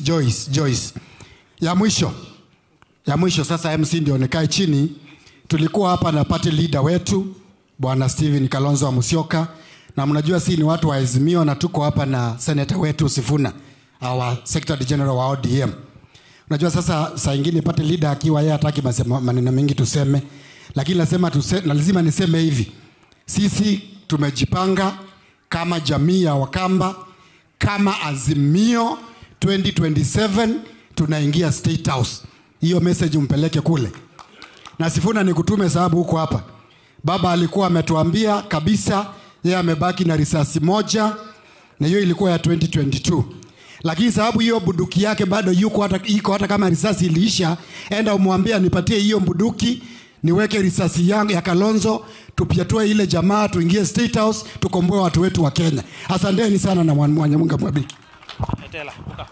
Joyce, Joyce, Joyce. Ya mwisho. Ya mwisho sasa MC ndio nikae chini. Tulikuwa hapa na party leader wetu Bwana Steven Kalonzo wa Musyoka na mnajua si ni watu wa Azimio na tuko hapa na senator wetu Sifuna, our secretary general wa ODM. Unajua sasa saa ingine party leader akiwa yeye hataki masema- maneno mengi tuseme, lakini lazima tuse, na lazima niseme hivi, sisi tumejipanga kama jamii ya Wakamba, kama Azimio 2027 tunaingia State House. Hiyo message umpeleke kule, na Sifuna nikutume sababu huko hapa. Baba alikuwa ametuambia kabisa yeye amebaki na risasi moja, na hiyo ilikuwa ya 2022 lakini sababu hiyo bunduki yake bado yuko hata, iko hata kama risasi iliisha, enda umwambie nipatie hiyo bunduki niweke risasi yangu ya Kalonzo, tupyatue ile jamaa, tuingie State House, tukomboe watu wetu wa Kenya. Asanteni sana na Mwenyezi Mungu awabariki. Etela, buka.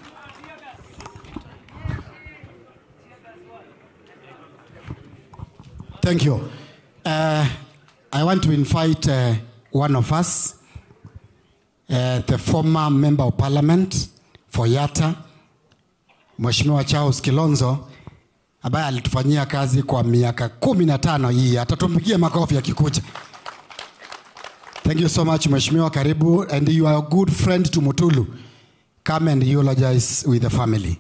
Thank you. Uh, I want to invite uh, one of us, uh, the former member of parliament for Yata, Mheshimiwa Charles Kilonzo ambaye alitufanyia kazi kwa miaka kumi na tano hii. Atatumpigia makofi akikuja. Thank you so much Mheshimiwa, karibu and you are a good friend to Mutulu. Come and eulogize with the family.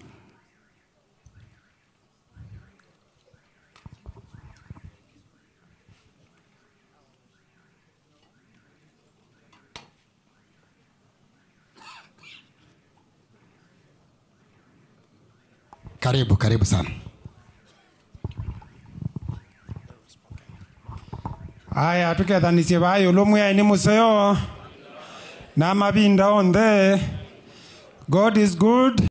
Karibu, karibu sana. aya tukethanisie vayo lumwe ni museo na mavinda onthe god is good